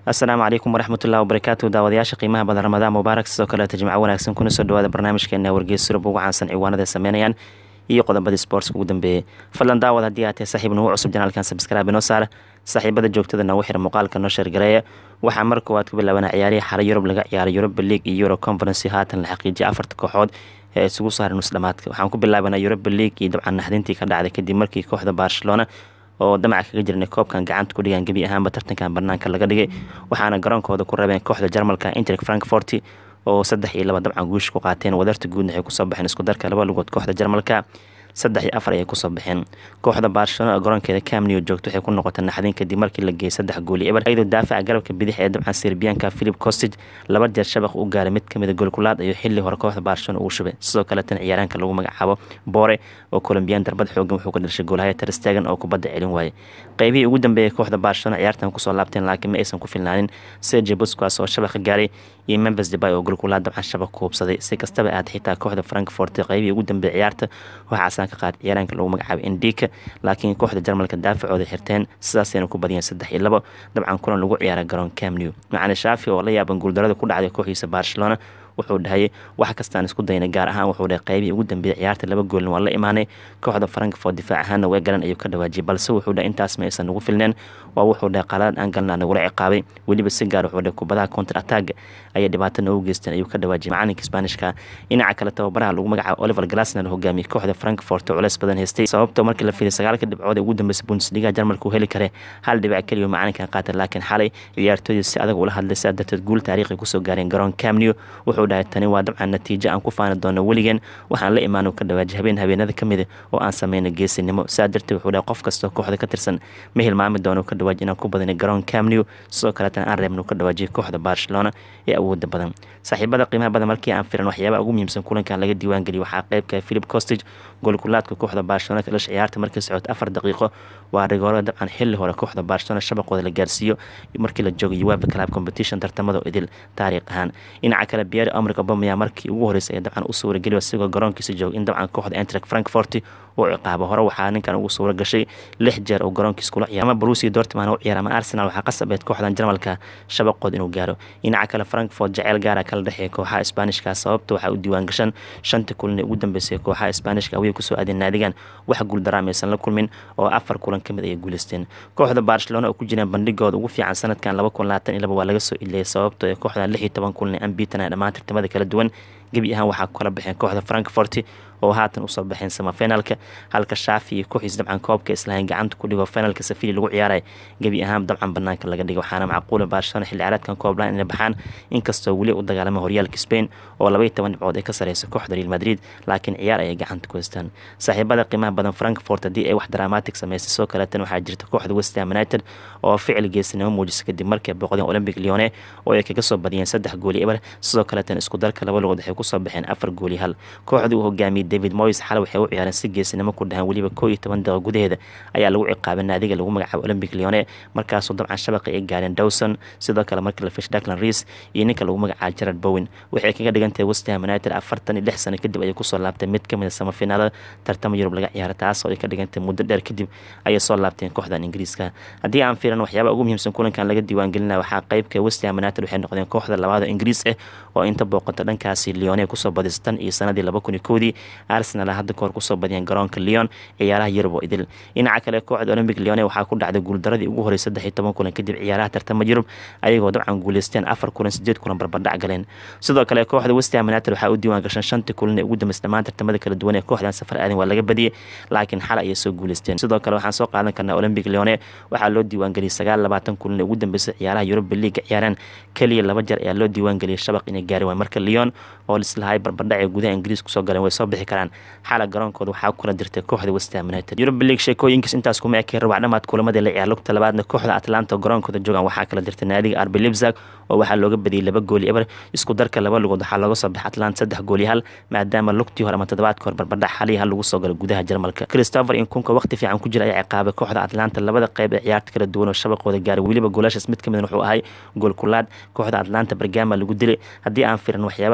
asalaamu calaykum waraxmatullahi wabarakaatu daawadayaasha qiimaha badan ramadaan mubaarak sidoo kaleeta jimco wanaagsan kuna soo dhawaada barnaamijkeena wargeys surub ugu caansan ciwaanada sameynayaan iyo qodobadii sportska ugu dambeeyey fadlan daawad haddii aad tahay saaxiib nagu cusub janaalkan sabskraibe inoo saara saaxiibada joogtada nagu xira muuqaalka noo sheergareeya waxaa mar koowaad ku bilaabana ciyaarihii xara yurub laga ciyaaray yuroba league iyo euro conferency haatan la xaqiijiyay afarta kooxood ee isugu saaray nusdhamaadka waxaan ku bilaabanaa yuroba league iyo dabcan naxdintii ka dhacday kadib markii kooxda barcelona oo damaca kaga jirnay koobkan gacanta ku dhigaan gebi ahaanba tartankan banaanka laga dhigay waxaana garoonkooda ku rabeen kooxda jarmalka intrek frankfort oo saddex iyo laba dabcan guusha ku qaateen wadarta guudna waxay kusoo baxeen isku darka laba lugood kooxda jarmalka saddex iyo afar ayay kusoo baxeen kooxda barcelona garoonkeeda camneo joogto waxay ku noqotay naxdin kadib markii la geeyay saddex gooli eber iyadoo daafaca garabka bidix ee dabcan serbiyanka philip costig laba jeer shabaq u gaaray mid kamida goolkulaad ayuu xili hore kooxda barcelona ugu shubay sidoo kaletan ciyaaraanka lagu magacaabo bore oo colombiyan darbad xoogan wuxuu ka dhashay goolhaya terstegen oo kubadda celin waayay qeybihii ugu dambeeyay kooxda barcelona ciyaartan kusoo laabteen laakiin ma aysan ku filnaanin sergio busquas oo shabaqa gaaray iyo memphis debay oo golkulaad dabcan shabaq ku hubsaday si kastaba aad xitaa kooxda frankfort qeybihii ugu dambeeyay ciyaarta waxaasaan ka qaad ciyaaraanka lagu magacaabay indika laakiin kooxda jarmalka daafacooda xirteen sidaasayna ku badiyeen saddex iyo labo dabcan kulan lagu ciyaara garoon camnew macali shaafi oo la yaaban guuldarada ku dhacday kooxiisa barcelona wuxuu dhahayay wax kastaan isku daynay gaar ahaan wuxuu dhahay qeybihii ugu dambeeyay ciyaarta laba goolin waa la imaanay kooxda frankfort difaac ahaana way garan ayuu ka dhawaajiyay balse wuxuu dhahay intaas ma aysan nagu filneen waa wuxuu dhahay qaladad aan galnaa nagula ciqaabay weliba si gaar wuxuu dhahay kubadaha counter attack ayay dhibaato noogu geysteen ayuu ka dhawaajiyay macalinka isbaanishka dhinaca kale tababaraha lagu magacaabo oliver glasner hogaamiyey kooxda frankfort oo culeys badan haystay sababta markii la fiilay sagaalka dhibcood ee ugu dambeysay bundesliga jarmalka uu heli kare hal dhibic keliya macalinkan qaatay laakiin xalay ciyaartoydii si adag ula hadlay sidaa darteed guul taariikhi kusoo gaareen garoon camnew wuxuu dhahay tani waa dabcan natiijo aan ku faani doono weligeen waxaan la imaan ka dhawaajay habeen habeenada ka mida oo aan sameyno geesinimo sidaa darteed wuxuu dhahay qof kastoo kooxda ka tirsan ma hilmaami doono ka dhawaaj inaan ku badinay garoon camnew sidoo kaleetana aan reebno ka dhawaajiyay kooxda barcelona ee awooda badan saaxiibada qiimaha badan markii aan firan waxyaabaha ugu muhiimsan kulankan laga diiwaangeliyo waxaa qeybka philip costig goolkulaadka kooxda barcelona kalash ciyaarta markii socota afar daqiiqo waa rigoorada dabcan xili hore kooxda barcelona shabaqooda la gaarsiiyo markii la joogo uefa club competition tartamada oo idil taariikh ahaan dhinaca kale pierre omric obamaya markii ugu horeysay ee dabcan u suurageliyo isagoo garoonkiisa jooga in dabcan kooxda entrek frankfort uu ciqaabo hore waxaa ninkan ugu suura gashay lix jeer oo garoonkiis kula ciyaar ama brusia dortman u ciyaar ama arsenal waxaa qasabeed kooxdan jarmalka shabaqood inuu gaaro dhinaca kale frankfort jaceyl gaara kala dhexeeya kooxaha isbaanishka sababta waxaa u diiwaan gashan shanta kulan ee ugu dambeysay kooxaha isbaanishka away kusoo aadeen naadigan wax guuldaraam aysan la kulmin oo afar kulan ka mid ayay guuleysteen kooxda barcelona oo ku jiraan bandhigooda ugu fiican sanadkan laba kun labaatan iyo laba waa laga soo iliyay sababto ee kooxdan lix iyo toban kulan ee ambitan ee dhammaan tartamada kala duwan gebi ahaan waxaa kala baxeen kooxda frankfort oo haatan usoo baxeen samafinaalka halka shaafi iyo kooxiis dabcan koobka islahayn gacanta ku dhigo finaalka safili lagu ciyaaray gebi ahaan dabcan banaanka laga dhigay waxaana macquula barcelona xilli ciyaareedkan kooblaan inay baxaan inkastoo weli u dagaalama horyaalka spain oo labaiyo toban dhibcood ay ka sareysa kooxda real madrid laakiin ciyaar ayay gacanta ku haystaan saaxiibada qiimaha badan frankfort haddii ay wax dramatic sameysay soo kaleetan waxaa jirta kooxda westham united oo ficil geesinimo muujisa kadib markay booqdeen olympic leone oo ay kaga soo badiyeen saddex gooli eber sidoo kaleetan isku darka laba lugood waxay kusoo baxeen afar gooli hal kooxdii uu hogaamiyey david moyes xal waxay u ciyaareen si geesinimo ku dhahan weliba koo iyo toban daqiiq gudaheeda ayaa lagu ciqaabay naadiga lagu magacaabo olympic leone markaasoo dabcan shabaqa ay gaareen dowson sidoo kale markii la fish daklan reis iyo ninka lagu magacaabo gerard bowen waxay kaga dhigantahay westham united afartan iyo lix sano kadib ayay kusoo laabtay mid kamid a samafinaalada tartama yurub laga ciyaara taasoo ay ka dhigantahay muddo dheer kadib ayay soo laabteen kooxdan ingiriiska haddii aan fiiran waxyaaba ugu muhiimsan kulankan laga diiwaangelinaya waxaa qeybka westham united waxay noqdeen kooxda labaad oo ingiriis ah oo inta booqata dhankaasi leone kusoo badisa tan iyo sanadii laba kun iyo koodii arsenal hadda kahor kusoo badiyeen garoonka leon ciyaaraha yurub oo idil dhinaca kale kooxda olympic leone waxaa ku dhacday guuldaradii ugu horey saddex iyo toban kulan kadib ciyaaraha tartama yurub ayagoo dabcan guuleysteen afar kulan sideed kulan barbardhac galeen sidoo kale kooxda westham united waxaa u diiwaan gashan shantii kulan ee ugu dambeysay dhammaan tartamada kala duwan ee kooxdan safar aadan waa laga badiyey laakiin xal ayay soo guuleysteen sidoo kale waxaan soo qaadan karnaa olympic leone waxaa loo diiwaangeliyay sagaal labaatan kulan ee ugu dambeysay ciyaaraha yuruba liiga ciyaaraan keliya laba jeer ayaa loo diiwaangeliyay shabaq inay gaari waay marka leon oo lislahay barbardhac ee gudaha ingiriis kusoo galeen way soo bixi karaan xala garoonkooda waxaa ku kala dirtay kooxda westham united yuruba league sheekooyinkiis intaas kuma ekeen rabac dhamaad kulamadii la ciyaar lugta labaadna kooxda atlanta garoonkooda joogaan waxaa kala dirtay naadiga arbi libzag oo waxaa looga badiyey laba gooli eber isku darka laba lugood waxaa looga soo baxay atlanta saddex gooli hal maadaama lugtii hore ama toddobaadka hore barbardhac xalii hal lagu soo galo gudaha jarmalka christopher inkunka waqti fiican ku jira ayaa ciqaabay kooxda atlanta labada qeyb ee ciyaarta kala duwan oo shabaqooda gaaray weliba goolashaas mid kamid wuxuu ahay gool kulaad kooxda atlanta bergama lagu dilay haddii aan firan waxyaabaha ugu muhiimsan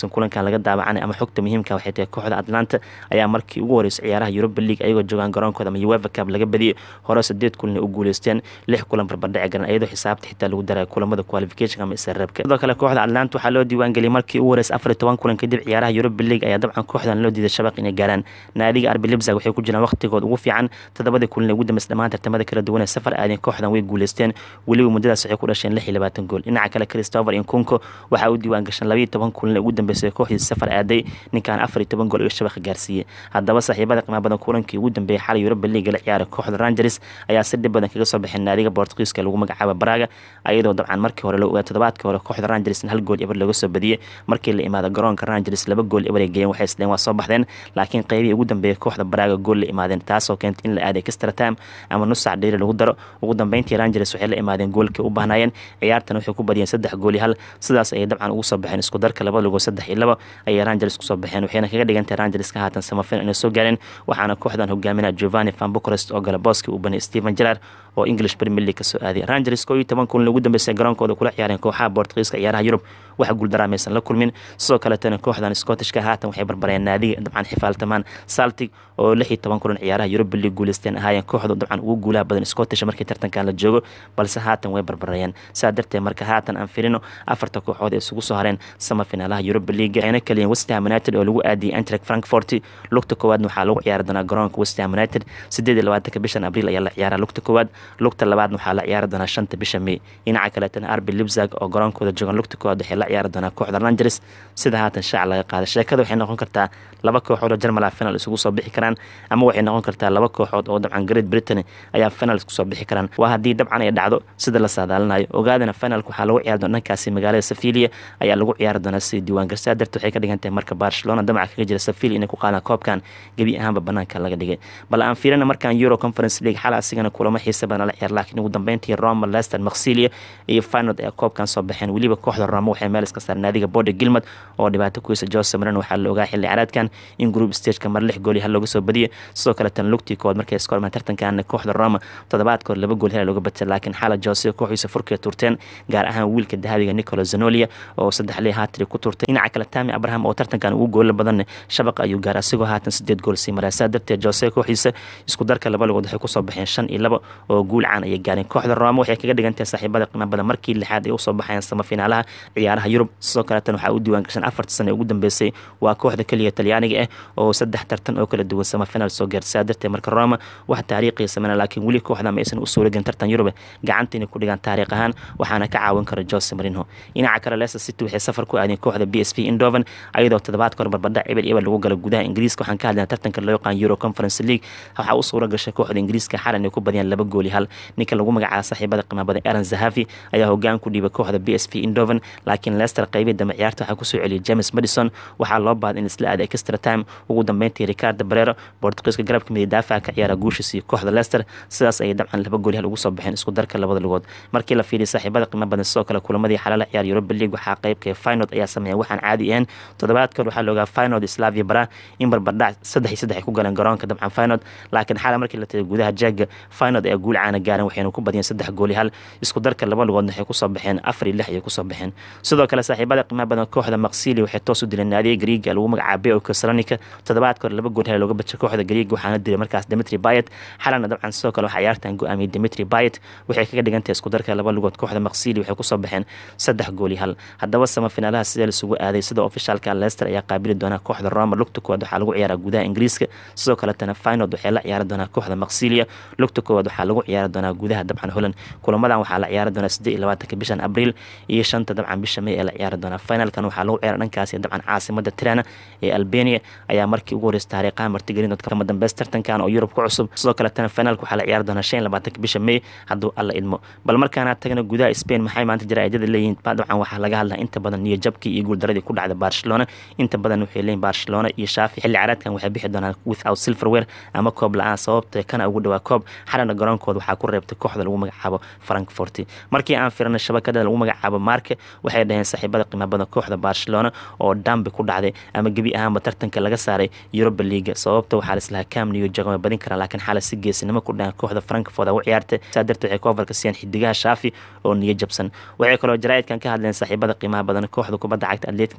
kulankan laga daawacanay ama xogta muhiimka waxay tahay kooxda atlanta ayaa markii ugu horeysa ciyaaraha europa league ayagoo joogaan garoonkooda ama uefa cup laga badiyey hore sideed kulan u guuleysteen lix kulan barbardhaci garan iyadoo xisaabta xitaa lagu daray kulamada qualification ama isareebka sidoo kale kooxda atlanta waxaa loo diiwaangeliyay markii ugu horeysa afar iyo toban kulan kadib ciyaaraha europa league ayaa dabcan kooxdan loo diiday shabaq inay gaaraan naadiga arbi libsag waxay ku jiraan waqtigood ugu fiican toddobadii kulan ee ugu dambeys dhammaan tartamada kala duwan ee safar aadeen kooxdan way guuleysteen weliba muddadaas waxay ku dhasheen lix iyo labaatan gool dhinaca kale christopher inkunko waxaa u diiwaan gashan labaiyo toban kulan ee ugu dambeysay kooxdiisa safar aaday ninkan afar iyo toban gool iyo shabaqa gaarsiiyey haddaba saaxiibada qiimaha badan kulankii ugu dambeeyay xalay europa league la ciyaaray kooxda rangers ayaa si dhib badan kaga soo baxeen naadiga bortugiiska lagu magacaaba braga ayadoo dabcan markii hore la ogaa toddobaadkii hore kooxda rangers hal gool eber laga soo badiyey markii la imaado garoonka rangers laba gool eber ay geeyeen waxay isleen waa soo baxdeen laakiin qeybihii ugu dambeeyay kooxda braga gool la imaadeen taasoo keentay in la aaday extra time ama nus sac dheeri lagu daro ugu dambeyntii rangers waxay la imaadeen goolkii u baahnaayeen ciyaartan waxay ku badiyeen saddex gool iyo hal sidaas ayay dabcan ugu soo baxeen isku darka laba lugood saddex iyo laba ayay rangers kusoo baxeen waxayna kaga dhigantahay rangers ka haatan samafin inay soo gaareen waxaana kooxdan hogaaminaya giovanni van bucrest oo galaboski uu banay stephen gerard oo english premier league kasoo aaday rangers koo iyo toban kulan ugu dambeysay garoonkooda kula ciyaareen kooxaha bortugiiska ciyaaraha yurub waxa guuldaraamaysan la kulmin sidoo kaletana kooxdan scottishka haatan waxay barbareen naadiga dabcan xifaaltamaan saltig oo lix iyo toban kulan ciyaaraha yurub league guuleysteen ahaayeen kooxdu dabcan ugu guulaha badan scottish markii tartankan la joogo balse haatan way barbareeyeen saa darteed marka haatan aan firino afarta kooxood ee isugu soo hareen sama finaalaha yurub league waxayna kaliyen westham united oo lagu aadiyey antrek frankfort lugta koowaadna waxaa lagu ciyaari doonaa garoonka westham united sideed iyo labaatanka bishan abriil ayaa la ciyaaraa lugta koowaad lugta labaadna waxaa la ciyaari doonaa shanta bisha may dhinaca kaleetana arbi libzag oo garoonkooda joogan lugta koowaad waxay la ciyaari doonaa kooxda rangers sida haatan shaac laga qaaday sheekada waxay noqon kartaa laba kooxood oo jarmala final isugu soo bixi karaan ama waxay noqon kartaa laba kooxood oo dabcan great britain ayaa final isku soo bixi karaan waa haddii dabcan ay dhacdo sida la saadaalinayo ogaadana finalka waxaa lagu ciyaari doona dhankaasi magaalada safilia ayaa lagu ciyaari doonaa sidii diiwaangarsaa darteed waxay ka dhigan tahay marka barcelona damaca kaga jira safilia inay ku qaadaan koobkan gebi ahaanba banaanka laga dhigay bal aan fiirina markaan euro conference league xala asigana kulamo xiisa badan la ciyaar laakiin ugu dambeyntii roma leicester maksilia iyo finod ayaa koobkan soo baxeen weliba kooxda roma waxay meel iska saareen naadiga bode gilmad oo dhibaato kuysa jose maran waxaa la ogaa xilli caraadkan in group stageka mar lix gool iyo hal looga soo badiyay sidoo kale tan lugtii kood markay iska hormaan tartankan kooxda roma toddobaadkood laba gool hela looga batay laakiin xala jose kooxiisa furkay turteen gaar ahaan wiilka dahabiga nicolo zanolia oo saddex lii haatiri ku turtay dhinaca kale tami abraham oo tartankan ugu goola badan shabaqa ayuu gaaray asigoo haatan sideed gool sii maraa saa darteed jose kooxiisa isku darka laba lugood waxay kusoo baxeen shan iyo laba oo guul caan ayay gaareen kooxda roma waxay kaga dhigan tahay saaxiibada qiimo badan markii lixaad ay usoo baxayeen samafinaalaha ciyaaraha yurub sidoo kaleetan waxaa u diiwaan gashan afarta sano ee ugu dambeysay waa kooxda keliya talyaaniga ah oo saddex tartan oo kala duwan samafinaal soo gaartay saa darteed marka roma wax taariikhiya sameyna laakiin weli kooxda ma aysan u suuragelin tartan yurub gacanta inay ku dhigaan taariikh ahaan waxaana ka caawin kara jose marino dhinaca kale leicester city waxay safar ku aadeen kooxda b s v indoven ayadoo toddobaadka hore barbadhac ebel ebel lagu gala gudaha ingiriiska waxaan ka hadlayna tartanka loo yaqaan euro conference league waxaa u suura gashay kooxda ingiriiska xalan ay ku badiyaan laba gool iyo hal ninka lagu magacaaba saaxiibada qiimo badan aaron zahavi ayaa hogaan ku dhiibay kooxda b s v indoven laakiin leicester qeybihii dambe ciyaarta waxaa kusoo celiyay james madison waxaa loo baaday in isla aada extra time ugu dambeyntii ricardo barero bortugiiska garabka midig daafaca ka ciyaara guushiis iyo kooxda leicester sidaas ayay dabcan laba gool hal ugu soo baxeen isku darka labada lugood markii la fiiriyay saaxiibada qiimo badan sidoo kale kulamadii xalaala ciyaar europa league waxaa qeybka finod ayaa sameeyay waxaan caadi ahayn toddobaadkood waxaa loogaa finod slavia bara in barbardhac saddex iyo saddex ay ku galeen garoonka dabcan finod laakiin xala markii la tagay gudaha jaaga finod ayaa guul caana gaaren waxayna ku badiyeen saddex gool iyo hal isku darka laba lugoodna waxay kusoo baxeen afar iyo lix ayay kusoo baxeen sidoo kale saaxiibada qiimaha badan kooxda maksili waxay toos u dileen naadiga griiga lagu magacaabay oo kasalonika toddobaadka hore laba gool hel looga bajay kooxda griiga waxaana dilay markaas dimitri bayet xalana dabcan sidoo kale waxaa ciyaartan go-aamiyey dimitri bayet waxay kaga dhigantahay isku darka laba lugood kooxda maksili waxay kusoo baxeen saddex gool iyo hal haddaba samafinaalaha sidee laisugu aaday sida ofishaalka leicester ayaa qaabili doonaa kooxda roma lugta koowaad waxaa lagu ciyaaraa gudaha ingiriiska sidoo kaletana finod waxay la ciyaari doonaa kooxda maksilia lugta koowaad waxaa lagu ciyaari doonaa gudaha dabcan holland kulamadan waxaa la ciyaari doonaa siddeed iyo labaatanka bishan abriil iyo shanta dabcan bisha may ee la ciyaari doonaa finalkan waxaa lagu ciyaara dhankaasi dabcan caasimada tirana ee albania ayaa markii ugu horeysa taariikhaha martigelin dadka kama dambeys tartankan oo yurub ku cusub sidoo kaletana finalka waxaa la ciyaari doonaa shan iyo labaatanka bisha may hadduu alla idmo bal markaana tagna gudaha spain maxay maanta jaraa'idada leeyihiin dabcan waxaa laga hadlaa inta badan niyo jabkii iyo guuldaradii ku dhacday barcelona inta badan waxay leeyihin barcelona iyo shaafi xilli caraadkan waxay bixi doonaan without silverware ama koob la-aan sababta kana ugu dhawaa koob xalana garoonkooda waxaa ku reebtay kooxda lagu magacaabo frankfort markii aan firanay shabakada lagu magacaabo marke waxay dhaheen saaxiibada qiimo badan kooxda barcelona oo dambi ku dhacday ama gebi ahaanba tartanka laga saaray europa leaga sababta waxaa lislahaa camniyo jagama badin karaa laakiin xala si geesinimo ku dhahan kooxda frankfort u ciyaartay saa darteed waxay koofarka siiyaan xidigaha shaafi oo niyo jabsan waxay kaloo jaraa'idkan ka hadleen saaxiibada qiimaha badan kooxda kubadda cagta atletic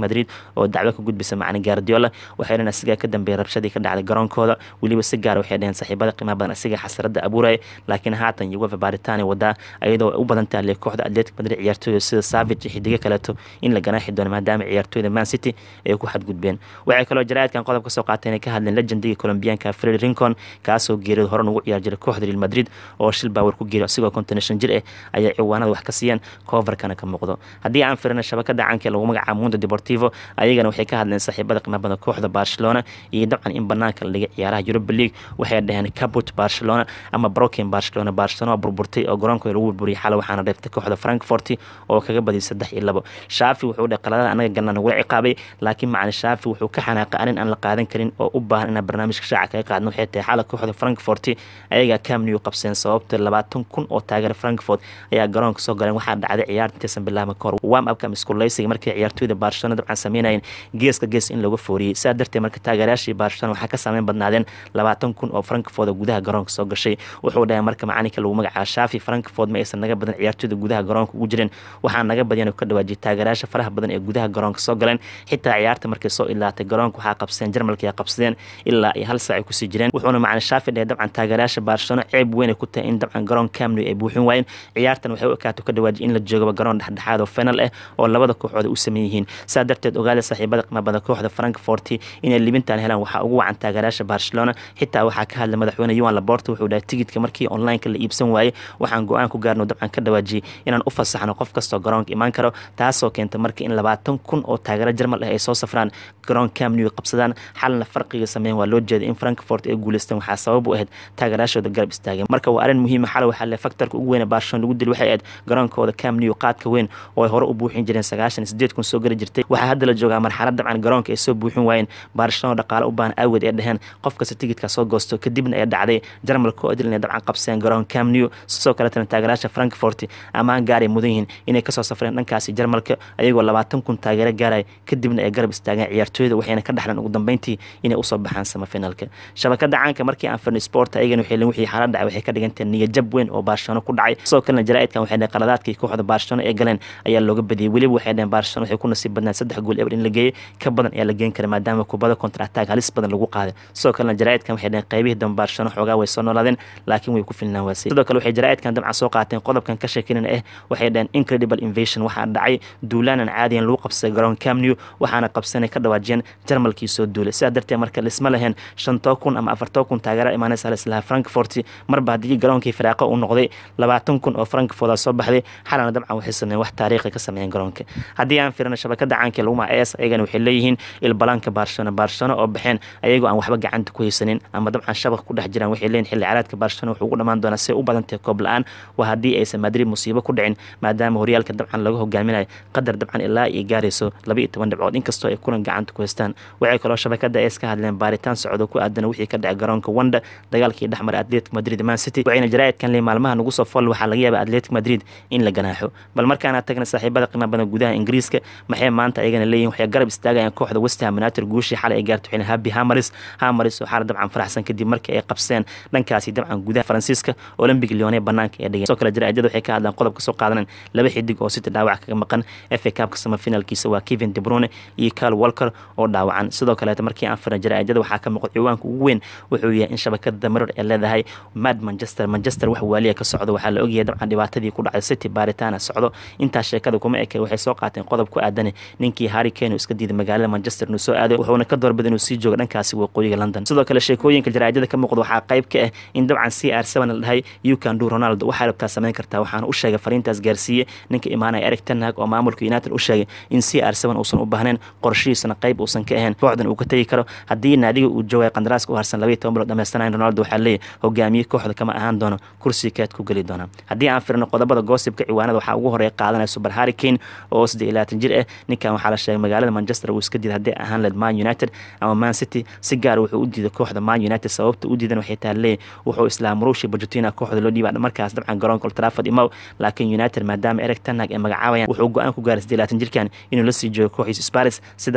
madrid oo dacwo ka gudbisa macni guardiola waxay dhaheen asigaa ka dambeeyay rabshadii ka dhacday garoonkooda weliba si gaar waxay dhaheen saaxiibada qiimaha badan asiga xasarada abuuraya laakiin haatan uefa baaritaani wadaa iyadoo u badan tahay kooxda atletic madrid ciyaartooyda sida savage iyo xidigo kaleeto in la ganaaxi doono maadaama ciyaartooyda man city ay ku xadgudbeen waxay kaloo jaraa'idkan qodob ka soo qaateen inay ka hadleen legendiga colombianka fred rincon kaasoo geeriyod horan ugu ciyaar jiray kooxda real madrid oo shil baawar ku geeriyo asigoo konton shan jir ah ayay ciwaanada wax ka siiyeen coverkana ka muuqdo haddii aan firina shabakada caanka lagu magacaabo mundo deportivo ayagana waxay ka hadleen saaxiibada qiimaha badan kooxda barcelona iyo dabcan in banaanka la dhigay ciyaaraha europa league waxay dhaheen cabut barcelona ama broken barcelona barcelona burburtay oo garoonkooda lagu burburiyay xalay waxaana dheeftay kooxda frankfort oo kaga badiyay saddex iyo labo shaafi wuxuu dhahay qaladada anaga galna nagula ciqaabay laakiin macalin shaafi wuxuu ka xanaaqay arrin aan la qaadan karin oo u baahan inaan barnaamijka shaaca kaga qaadno waxay tahay xalay kooxda frankfort ayagaa camnew qabseen sababta labaatan kun oo taageera frankfort ayaa garoonka soo galeen waxaa dhacday ciyaarta intaysan bilaabma kahor wam abka miskuleysiga markii ciyaartooyda barcelona dabcan sameynayeen geeska gees in lagu fooriyey sidaa darteed marka taageerayaashii barcelona waxaa ka saameyn badnaadeen labaatan kun oo frankfort oo gudaha garoonka soo gashay wuxuu dhahay marka macalinka lagu magacaabo shaafi frankfort ma aysan naga badan ciyaartooyda gudaha garoonka ugu jireen waxaa naga badyan ka dhawaajiyay taageerayaasha faraha badan ee gudaha garoonka soo galeen xitaa ciyaarta markay soo ilaatay garoonka waxaa qabsadeen jarmalka ay qabsadeen ilaa iyo hal saac ay kusii jireen wuxuuna macalin shaafi dhahay dabcan taageerayaasha barcelona ceeb weyn ay ku tahay in dabcan garoon camnew ay buuxin waayeen ciyaartan waxay u ekaato ka dhawaajiyay in la joogaba garoon dhexdhexaad oo final ah oo labada kooxood u sameyn yihiin saa darteed ogaada saaxiibada qiima badan kooxda frankfort inay libintan helaan waxaa ugu wacan taageerayaasha barcelona xitaa waxaa ka hadlay madaxweyne yuan laborta wuxuu dhahay tigidka markii onlineka la iibsan waayey waxaan go-aan ku gaarno dabcan ka dhawaajiyey inaan u fasaxno qof kastoo garoonka imaan karo taasoo keenta marka in labaatan kun oo taageero jarmal ah ay soo safraan garoon camnew qabsadaan xalna farqiga sameyn waa loo jeeday in frankfort ay guuleysteen waxaa sabab u ahayd taageerayaashooda garab istaageen marka waa arrin muhiima xalay waxaa le faktorka ugu weyn barcelona lagu dili waxay ahayd garoonkooda camnew qaadka weyn oo ay hore u buuxin jireen sagaashan sideed kun soo geli jirtay waxaa hadda la joogaa marxalad dabcan garoonka ay soo buuxin waayeen barcelona dhaqaale u baahan aawed ee dheheen qof kasta tigidka soo goosto kadibna ay dhacday jarmalka oo idil inay dabcan qabseen garoon camnew sidoo kaletana taageerayaasha frankfort amaan gaaray mudan yihiin inay kasoo safreen dhankaasi jarmalka ayagoo labaatan kun taageero gaaraya kadibna ay garab istaageen ciyaartooyda waxayna ka dhexleen ugu dambeyntii inay usoo baxaan samafinalka shabakada caanka markii aan firnay sport ayagana waxay wixii xaalad dhacay waxay ka dhigantay niyajab weyn oo barcelona ku dhacay sidoo kalena jaraa'idkan waxay dhaheen qaladaadkii kooxda barcelona ee galeen ayaa looga badiyey weliba waxay dhaheen barcelona waxay ku nasiib badnaan saddex gool eber in la geeyey ka badan ayaa la geen kara maadaama kubada contra attack halis badan lagu qaaday sidoo kalena jaraa'idkan waxay dhaheen qaybihii dambe barcelona xoogaa way soo noolaadeen laakiin way ku filnaan waasay sidoo kale waxay jaraa'idkan dabcan soo qaateen qodobkan ka sheekinana ah waxay dhaheen incredible invasion waxaa dhacay duulaanan caadiyan lagu qabsaday garoon camnew waxaana qabsanay ka dhawaajiyeen jarmalkii soo duulay sidaa darteed marka lisma lahayn shantoo kun ama afartoo kun taageera imaanaysa halislaha frankfort marba haddii garoonkii firaaqo uu noqday labaatan kun oo frankfort soo baxday xalana dabcan waxay sameeyeen wax taariikhi ka sameeyeen garoonka haddii aan firina shabakada caanka lagu magaca es ayagana waxay leeyihiin ilbalaanka barcelona barcelona oo baxeen ayagoo aan waxba gacanta ku haysanin ama dabcan shabaq ku dhex jiraan waxay leeyihin xilli caraadka barcelona wuxuu ugu dhammaan doonaa si u badantahay koob la-aan waa haddii aysan madrid musiibo ku dhicin maadaama horyaalka dabcan laga hogaaminayo qadar dabcan ilaa iyo gaarayso laba iyo toban dhibcood inkastoo ay kulan gacanta ku haystaan waxay kaloo shabakada es ka hadleen baaritaan socdo ku aadan wixii ka dhacay garoonka wanda dagaalkii dhexmaray atletic madrid man city waxayna jaraa'idkan le maalmaha nagu soo fol waxaa laga yaaba atletic madrid in la ganaaxo bal markaana tagna saaxiibada qiima badan gudaha ingiriiska maxay maanta ayagana leeyihin waxay garab istaagayaan kooxda westham united guushii xalay ay gaarto xilin habi hamaris hamaris oo xaala dabcan faraxsan kadib markii ay qabseen dhankaasi dabcan gudaha faransiiska olympic leone banaanka ee dhigeen sidoo kale jaraa'idada waxay ka hadlaan qodob kasoo qaadanan laba xidig oo city dhaawac kaga maqan fa cupka samafinalkiisa waa kevin de brune iyo carl walker oo dhaawacan sidoo kaleeta markii aan firna jaraa'idada waxaa ka muuqda ciwaanka ugu weyn wuxuu yahay in shabakada marar ee leedahay mad manchester manchester wax waaliya ka socdo waxaa la ogyahay dabcan dhibaatadii ku dhacday city baaritaana socdo intaas sheekada kuma eke waxay soo qaateen qodob ku aadan ninkii harry kane iska diiday magaalada manchester inuu soo aado wuxuuna ka doorbida inuu sii joogo dhankaasi waqooyiga london sidoo kale sheekooyinka jaraa'idada ka muuqda waxaa qayb ka ah in dabcan c r seven la dhahay you can do ronaldo waxaa rabtaa samayn kartaa waxaana u sheegay fariintaas gaarsiiye ninka imaanaya eric tenhag oo maamulka united u sheegay in c r seven uusan u baahnayn qorshihiisana qayb uusan ka ahayn kooxdan uu ka tegi karo haddii naadiga uu joogay qandaraaska u harsan labaiyo toban bilood dhamaystanayn ronaldo waxaa leeyahy hogaamiye kooxda kama ahaan doono kursiga kaad ku geli doona haddii aan firno qodobada goosibka ciwaanada waxaa ugu horeeya qaadanaya super harry kane oo siddeed iyo labaatan jir ah ninkan waxaa la sheegay magaalada manchester uu iska diiday haddii ahaan leed man united ama man city si gaar wuxuu u diiday kooxda man united sababta u diidan waxay tahay leeyahy wuxuu islaa murushi bajutina kooxda loo dhiibaa markaas dabcan garoonka old trafford imow laakiin united maadaama eric tanhag ay magacaabayaan wuxuu go-aan ku gaaray siddeed labaatan jirkan inuu la sii joogo kooxiisa sparis sida haatan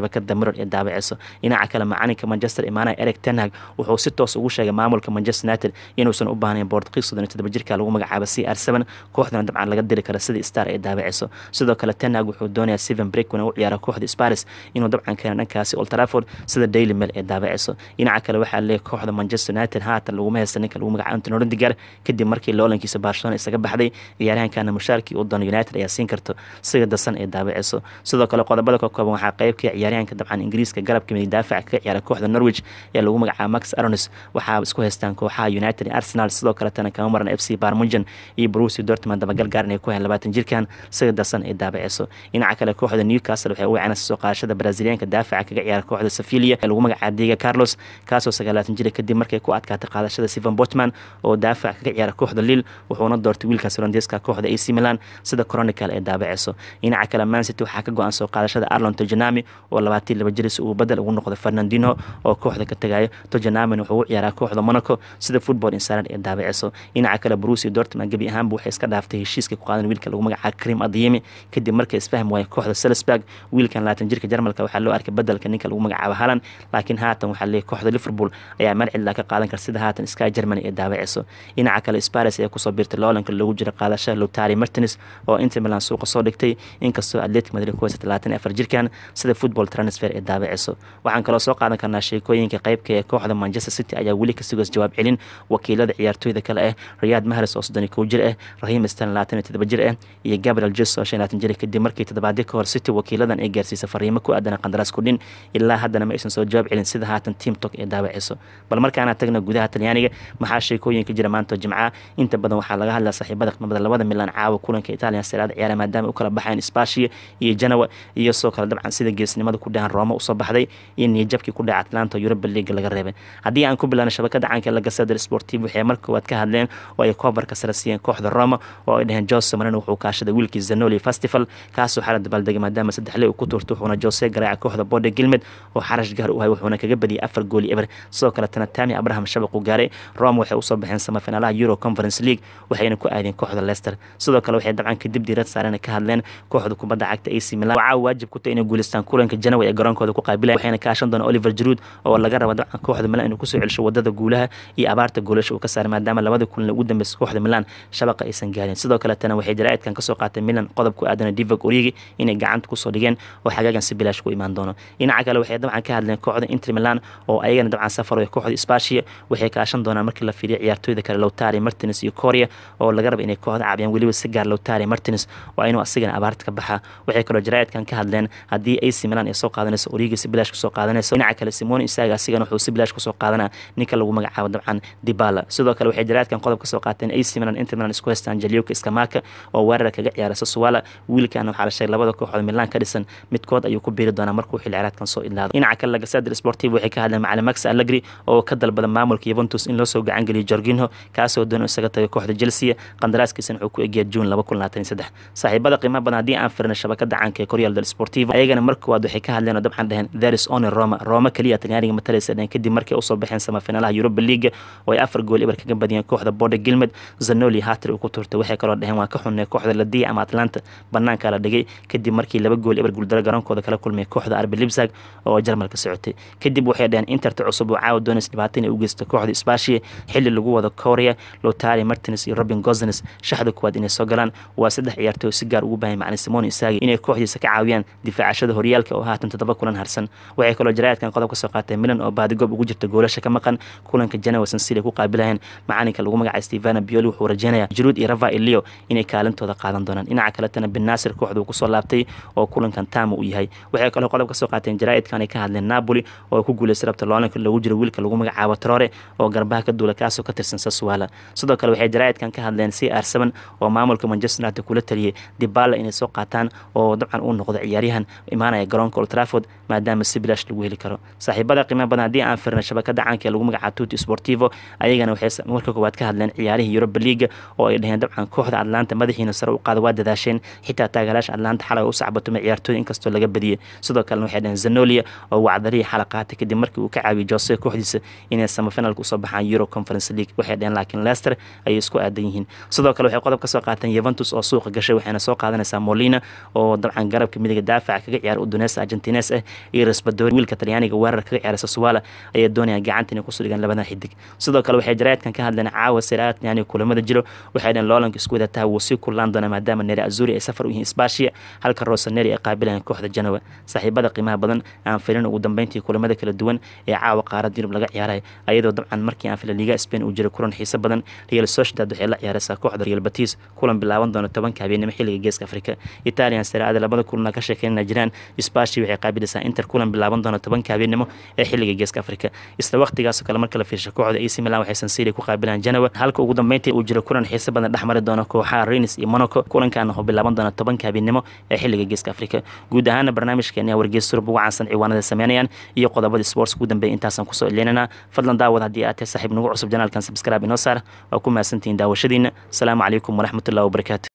shabakada mirror ee daabaceyso dhinaca kale macalinka manchester imaanaya eric tenhag wuxuu si toos ugu sheegay maamulka manchester united inuusan u baahnayn boortqiis soddon iyo toddoba jirka lagu magacaabo c r seven kooxdana dabcan laga diri karo sidii star ee daabaceyso sidoo kale tenhag wuxuu doonayaa steven breakwin u ciyaara kooxda sparis inuu dabcan keena dhankaasi old trafford sida daily mail ee daabaceyso dhinaca kale waxaa leeyahay kooxda manchester united haatan laguma haysta ninka lagu magacaabo antony roddiger kadib markii loolankiisa barcelona isaga baxday ciyaaryahankana mushaarkii u doono united ayaa siin karto siga dasan ee daabaceyso sidoo kale qodobada ka kooban waxaa qeybka ciyaaryahanka dabcan ingiriiska garabka midig daafaca kaga ciyaara kooxda norwich ee lagu magacaabo max aronis waxaa isku haystaan kooxaha united iyo arsenal sidoo kaletana kama maran f c barmunjan iyo brusi dortmund dabagal gaaran ay ku hayan labaatan jirkan siga dasan ee daabaceyso dhinaca kale kooxda newcastle waxay u wacanaysa soo qaadashada braziliyaanka daafaca kaga ciyaara kooxda sevilia ee lagu magacaabo diego carlos kaasoo sagaalaatan jira kadib markay ku adkaatay qaadashada steven botman oo daafac kaga ciyaara kooxda lille wuxuuna doortay wiilkaas holandeeska kooxda ac milan sida chronicle ee daabaceyso dhinaca kale mancity waxaa ka go-an soo qaadashada arlon tojanami oo labaatan laba jiris uu badel ugu noqday fernandino oo kooxda ka tagayo tojanami wuxuu u ciyaaraa kooxda monaco sida football insaran ee daabaceyso dhinaca kale brusi dortmund gebi ahaanba waxay iska dhaaftay heshiiska ku qaadan wiilka lagu magacaabo krim adiyemi kadib markay isfahm waaya kooxda salisburg wiilkan labaatan jirka jarmalka waxaa loo arkay bedelka ninka lagu magacaabo halan laakiin haatan waxaa leeyahy kooxda liverpool ayaa meel cidlaa ka qaadan kara sida haatan sky germany ee daabaceyso dhinaca kale sparis ayaa kusoo biirtay loolanka loogu jira qaadashada lotari martins oo inter milan suuqa soo dhigtay inkastoo atletic madrid ku haysa talaatan afar jirkan sida football transfer ee daabaceyso waxaan kaloo soo qaadan karnaa sheekooyinka qeybka ee kooxda manchester city ayaa weli ka sugays jawaab celin wakiilada ciyaartooyda kale ah riyad mahres oo soddon iyo kow jir ah rahiim stan labaatan iyo toddoba jir ah iyo gabriel jes oo shan labaatan jir kadib markii toddobaadyo ka hor city wakiiladan ay gaarsiisay fariimo ku aadan qandaraas kudhin ilaa haddana ma aysan soo jawaab celin sida haatan team tok ee daawaceyso bal markaana tagna gudaha talyaaniga maxaa sheekooyinka jira maanta jimca inta badan waxaa laga hadlaa saaxiibada qimada labada milan caawa kulanka italian seraada ciyaara maadaama u kala baxayn spashia iyo janawa iyo soo kale dabcan sida geesnimada ku dhahan rooma usoo baxday iyo niyajabkii ku dhaca atlanta europa league laga reebay haddii aan ku bilaano shabakada caanka la gasadar sportiv waxay mar koowaad ka hadleen oo ay koobarka sare siiyeen kooxda roma oo ay dhaheen jose marino wuxuu kaashaday wiilkii zanoli festival kaasoo xala dabaaldegay maadaama saddexle uu ku tuurtay wuxuuna jose garaaca kooxda bode gilmed oo xarash gaar u hay wuxuuna kaga badiyay afar gooli eber sidoo kaletana tami abraham shabaq uu gaaray roma waxay usoo baxeen samafinaalaha euro conference league waxayna ku aadeen kooxda leicester sidoo kale waxay dabcan kadib diirad saareen ka hadleen kooxda kubadda cagta ac milan waxaa waajib ku tahay inay guuleystaan kulanka janawa ee garoonkooda ku qaabilayan waxayna kaashan doona oliver jaruud oo laga raba dabcan kooxda milan inuu kusoo celsho wadada guulaha iyo abaarta goolasha uu ka saaray maadaama labada kulan ugu dambeysay kooxda milan shabaqa aysan gaarin sidoo kaletana waxay jaraa'idkan kasoo qaatay milan qodob ku aadana divog origi inay gacanta kusoo dhigeen oo xagaagan si bilaash ku imaan doono dhinaca kale waxay dabcan ka hadleen kooxda inter milan oo ayagana dabcan safaro kooxda spashia waxay kaashan doonaan markii la fiiriyo ciyaartooyda kale lowtari martins iyo korea oo laga raba inay kooxda caabiyaan weliba si gaar lowtari martins waa inuu asigana abaarta ka baxaa waxay kaloo jaraa'idkan ka hadleen haddii ac milan ay soo qaadanayso origi si bilaash kusoo qaadanayso dhinaca kale simone isaga asigana wuxuu si bilaash kusoo qaadanaa ninka lagu magacaabo dabcan dibala sidoo kale waxay jaraa'idkan qodob kasoo qaateen ac milan inter milan isku haystaan jalioka iskamaka oo weerar kaga ciyaara sasuwala wiilkan waxaa la sheegay labada kooxood milan ka dhisan midkood ayuu ku biiri doonaa markuu xilli ciyaareedkan soo idlaado dhinaca kale lagasadir sportiv waxay ka hadleen macalin max allegri oo ka dalbada maamulka yuventus in loo soo gacan geliyo jorginho kaasoo doona isaga taga kooxda chelsea qandaraaskiisana wuxuu ku egyahay june laba kun labaatan iyo saddex saaxiibada qiimaha badan haddii aan firna shabakada caanka ee koryal del sportivo ayagana mar koowaad waxay ka hadleen oo dabcan dheheen there is only roma roma keliya talyaaniga matalaysa dheheen kadib markay usoo baxeen samafinalaha europa league oo ay afar gool ibar kaga badiyeen kooxda bode gilmed zanoli hatri uu ku turtay waxay kaloo dheheen waa ka xunnay kooxda ladiya ama atlanta banaanka la dhigay kadib markii laba gool ibar guuldaro garoonkooda kala kulmay kooxda arbi libsag oo jarmalka socotay kadib waxay dheheen interta cusub oo caawa doonays dhibaatan ay u geysta kooxda spashia xilli lagu wado korea lotari martins iyo robin gozens shaxda kuwaad inay soo galaan waa saddex ciyaartooy si gaar ugu baahay macalin simon isaagi inay kooxdiisa ka caawiyaan difaacashada horyaalka oo haatan toddoba kulan harsan waxay kaloo jaraa'idkan qodob ka soo qaatay milan oo baadigoob ugu jirta goolasha ka maqan kulanka janawa sansili ku qaabilayeen macalinka lagu magacay stevana bioli wuxuu rajeynayaa juruud iyo rava ilio inay kaalintooda qaadan doonaan dhinaca kaletana bin naasir kooxda uu kusoo laabtay oo kulankan taama uu yahay waxay kaloo qodob ka soo qaateen jaraa'idkan ay ka hadleen napoli oo ku guuleystay rabta loolanka loogu jiro wiilka lagu magacaabo trore oo garbaha ka duula kaasoo ka tirsan saswala sidoo kale waxay jaraa'idkan ka hadleen c r seven oo maamulka manchester united kula taliyey dibala inay soo qaataan oo dabcan uu noqdo ciyaaryahan imaanaya garoonka old trafford maadaama si bilaash lagu heli karo saaxiibada qiimaha badan haddii aan firna shabakada caanka ee lagu magacaabo tuti sportivo ayagana waxay marka koowaad ka hadleen ciyaarihii europa league oo ay dhaheen dabcan kooxda atlanta madaxiina sare u qaada waa dadaasheen xitaa taageeraasha atlanta xalay u sacbatumay ciyaartooy inkastoo laga badiyey sidoo kalena waxay dhaheen zanolia oo wacdarihii xala qaatay kadib markii uu ka caawiyey jose kooxdiisa inay samafinalka usoo baxaan euro conference league waxay dhaheen laakiin leicester ayay isku aadan yihiin sidoo kale waxay qodob ka soo qaateen yuventus oo suuqa gashay waxayna soo qaadanaysaa molina oo dabcan garabka midiga daafaca kaga ciyaara uduneysa argentines ah iyo rasbadori wiilka talyaaniga weerar kaga ciyaara sasuwala ayaa doonaya gacanta inay kusoo dhigaan labadan xidig sidoo kale waxay jaraadkan ka hadleen caawa siraad yani kulamada jiro waxay dhaheen loolanka isku wadataa wuu sii kullaan doona maadaama neri azuri ay safar u yihiin isbaashiya halka rosaneri ay qaabilayaan kooxda janowa saaxiibada qiimaha badan aan filin ugu dambeyntii kulamada kala duwan ee caawa qaarada yurub laga ciyaaray ayadoo dabcan markii aan fila liga spain uu jiray kulan xiiso badan real sociedad waxay la ciyaaraysaa kooxda real batis kulan bilaaban doona tobanka habeenimo xilliga geeska afrika italian siraada labada kulana ka sheekeynana jiraan isbaashi waxay qaabilaysaa inter kulan bilaaban doona tobanka habeenimo ee xilliga geeska afrika isla waqtigaasoo kale marka la fiirsha kooxda ac milan waxay sansiri ku qaabilaan janowa halka ugu dambeyntii uu jiro kulan xiiso badan dhexmari doona kooxaha renis iyo monaco kulankaana wuxuu bilaaban doona tobanka habeenimo ee xilliga geeska afrika guud ahaana barnaamijkeena wargeys surub ugu caansan ciwaanada sameynayaan iyo qodobada sports ugu dambeeya intaasaan kusoo ileynana fadlan daawad haddii aad tahay saaxiib nagu cusub janaalkan subscribe inoo saar waa ku mahadsantihiin daawashadiina asalaamu calaykum waraxmatullahi wabarakaatu